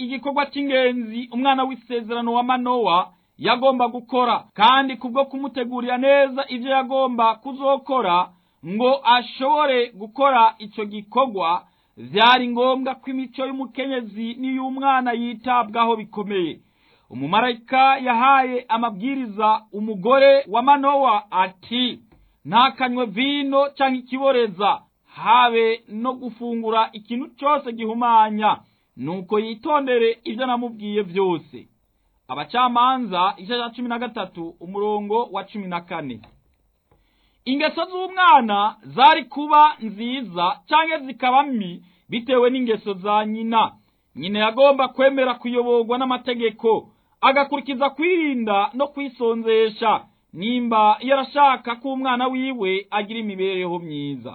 igikorwa cy'ingenzi umwana w'isezerano wa manowa yagomba gukora kandi kubwo kumutegurira neza ibyo yagomba kuzokora ngo ashobore gukora icyo gikorwa byari ngombwa ko imico y'umukenyezi n'iy'umwana yitabwaho bikomeye umumarayika yahaye amabwiriza umugore wa manowa ati ntakanywe vino cyangwa ikiboreza habe no gufungura ikintu cyose gihumanya nuko yitondere ibyo namubwiye byose abacamanza igice cya cumi na gatatu umurongo wa cumi na kane ingeso z'umwana zari kuba nziza cyangwa zikaba mbi bitewe n'ingeso za nyina nyina yagomba kwemera kuyoborwa n'amategeko agakurikiza kwirinda no kwisonzesha nimba yarashaka ko umwana wiwe agira imibereho myiza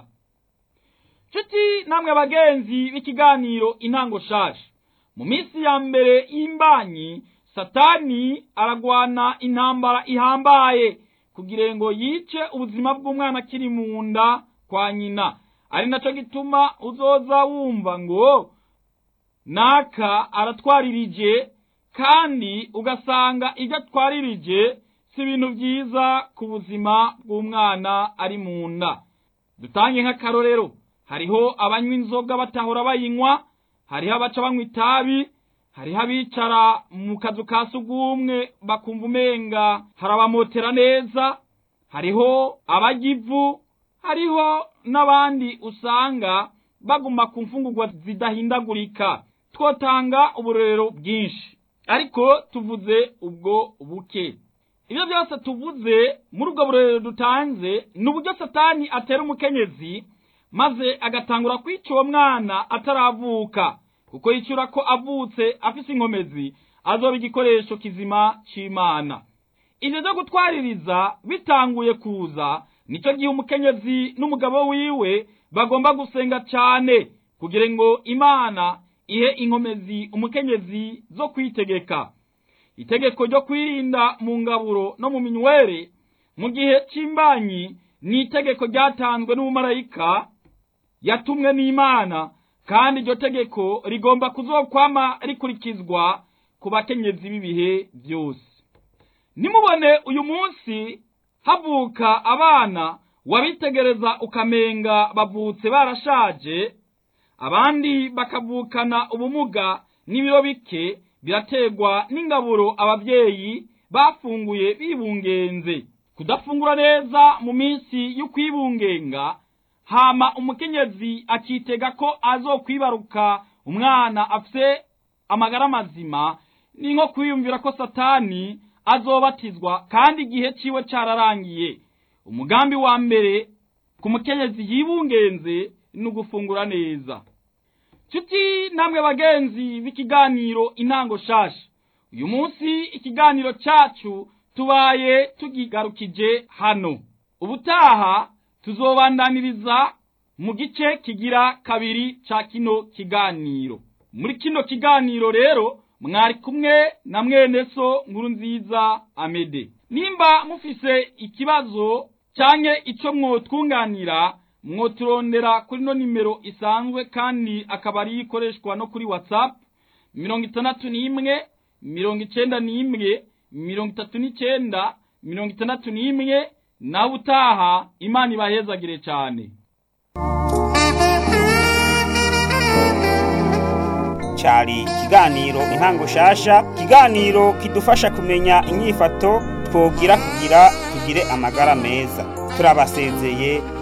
nshuti namwe bagenzi b'ikiganiro intango shaje mu minsi ya mbere y'imbanyi satani aragwana intambara ihambaye kugira ngo yice ubuzima bw'umwana akiri mu nda kwa nyina ari nacyo gituma uzoza wumva ngo naka aratwaririje kandi ugasanga ibyo atwaririje si ibintu byiza ku buzima bw'umwana ari mu nda dutange nk'akarorero hariho abanywa inzoga batahora bayinywa hariho abaca banywa itabi hariho abicara mu kazu ka sugumwe bakumva umenga harabamotera neza hariho abarya ivu hariho n'abandi usanga baguma ku mfungurwa zidahindagurika twotanga uburorero bwinshi ariko tuvuze ubwo buke ibyo byose tuvuze muri ubwo burorero dutanze ni uburyo satani atera umukenyezi maze agatangura kwica uwo mwana ataravuka kuko yishyura ko avutse afise inkomezi azoba igikoresho kizima c'imana ivyo vyo gutwaririza bitanguye kuza nicyo gihe umukenyezi n'umugabo wiwe bagomba gusenga cane kugira ngo imana ihe inkomezi umukenyezi zo kwitegeka itegeko ryo kwirinda mu ngaburo no mu minywere mu gihe c'imbanyi ni itegeko ryatanzwe n'umumarayika yatumwe n'imana kandi iryo tegeko rigomba kuzokwama rikurikizwa ku bakenyezi b'ibihe byose nimubone uyu munsi havuka abana wabitegereza ukamenga bavutse barashaje abandi bakavukana ubumuga n'ibiro bike biraterwa n'ingaburo ababyeyi bafunguye bibungenze kudafungura neza mu minsi y'ukwibungenga hama umukenyezi akitega ko azokwibaruka umwana afise amagara mazima ni nko kwiyumvira ko satani azobatizwa kandi igihe ciwe cararangiye umugambi wa mbere ku mukenyezi yibungenze ni ugufungura neza nshuti namwe bagenzi b'ikiganiro intango shasha uyu munsi ikiganiro cacu tubaye tugigarukije hano ubutaha tuzobandaniriza mu gice kigira kabiri ca kino kiganiro muri kino kiganiro rero mwari kumwe na mwene so nkuru nziza amede nimba mufise ikibazo canke ico mwotwunganira mwoturondera kuri no nimero isanzwe kandi akaba ari ikoreshwa no kuri whatsapp mirongo itandatu n'imwe mirongo icenda n'imwe mirongo itatu n'icenda mirongo itandatu n'imwe nawe utaha imana ibahezagire cane cyari ikiganiro intango shasha ikiganiro kidufasha kumenya inyifato twogira kugira tugire amagara meza turabasezeye